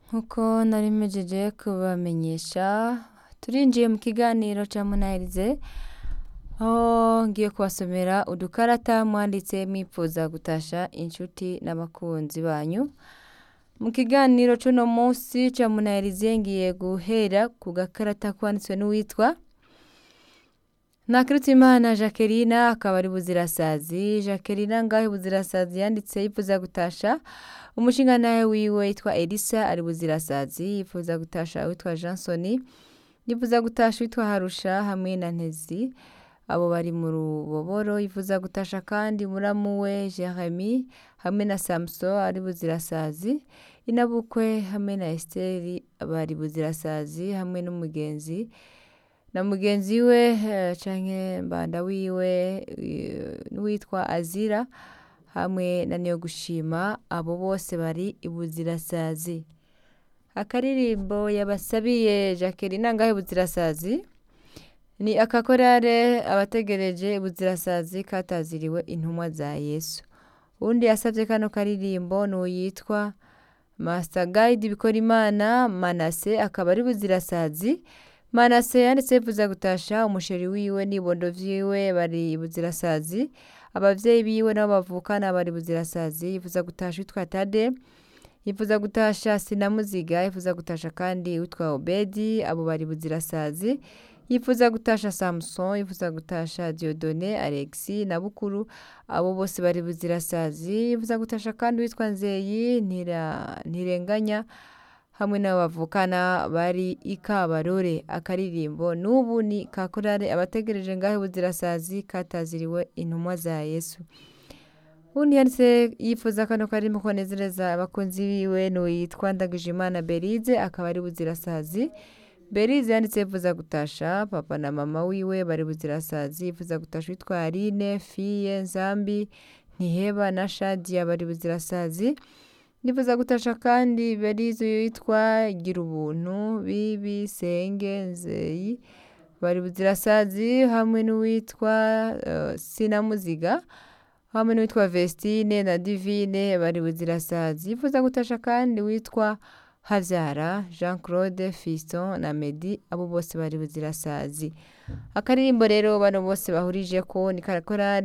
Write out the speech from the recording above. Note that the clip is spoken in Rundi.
nk'uko nari mpejeje kubamenyesha turinjiye mu kiganiro ca munahirize aho ngiye kubasomera udukarata mwanditse mwipfuza gutasha inshuti n'abakunzi banyu mu kiganiro c'uno munsi ca munahirize ngiye guhera ku gakarata kwanditswe n'uwitwa Ntakirutimana Jacqueline akaba ari buzirasazi Jacqueline ngahe buzirasazi yanditse yifuza gutasha umushingantahe wiwe yitwa Elisa ari buzirasazi yifuza gutasha witwa Jansoni yifuza gutasha witwa Harusha hamwe na Ntezi abo bari mu ruboboro yifuza gutasha kandi muramu we Jeremy hamwe na Samson ari buzirasazi inabukwe hamwe na Esteri bari buzirasazi hamwe n'umugenzi na mugenzi we eh, canke mbanda wiwe eh, n'uwitwa Azira hamwe na Niyogushima abo bose bari ibuzirasazi akaririmbo yabasabiye Jacqueline ngahe buzirasazi ni akakorare abategereje ibuzirasazi kataziriwe intumwa za Yesu uwundi yasavye kano karirimbo n'uyitwa Master Guide Bikorimana Manase akaba ari buzirasazi Manase yanditse yifuza gutasha umusheri wiwe n'ibondo vyiwe bari ibuzirasazi abavyeyi biwe nabo bavukana bari buzirasazi yifuza gutasha witwa Tade yifuza gutasha Sinamuziga yifuza gutasha kandi witwa Obedi abo bari buzirasazi yifuza gutasha Samson yifuza gutasha Diodone Alexi na Bukuru abo bose bari buzirasazi yifuza gutasha kandi witwa Nzeyi ntira ntirenganya hamwe n'abo bavukana bari ikabarore akaririmbo n'ubu ni kakorare abategereje ngahe buzirasazi kataziriwe intumwa za Yesu undi yanditse yifuza kano karimo konezereza abakunzi biwe n'uwitwa Ndagijimana Berize akaba ari buzirasazi Berize yanditse yifuza gutasha papa na mama wiwe bari buzirasazi yifuza gutasha witwa Aline Fiye Nzambi Ntiheba na Shadia bari buzirasazi Nifuza gutasha kandi Berize yitwa Gira ubuntu Bibi Senge Nzeyi bari buzirasazi hamwe n'uwitwa uh, Sinamuziga hamwe n'uwitwa Vestine na Divine bari buzirasazi yifuza gutasha kandi witwa Havyara Jean Claude Fiston na Medi abo bose bari buzirasazi akaririmbo rero bano bose bahurije ko ni karakorari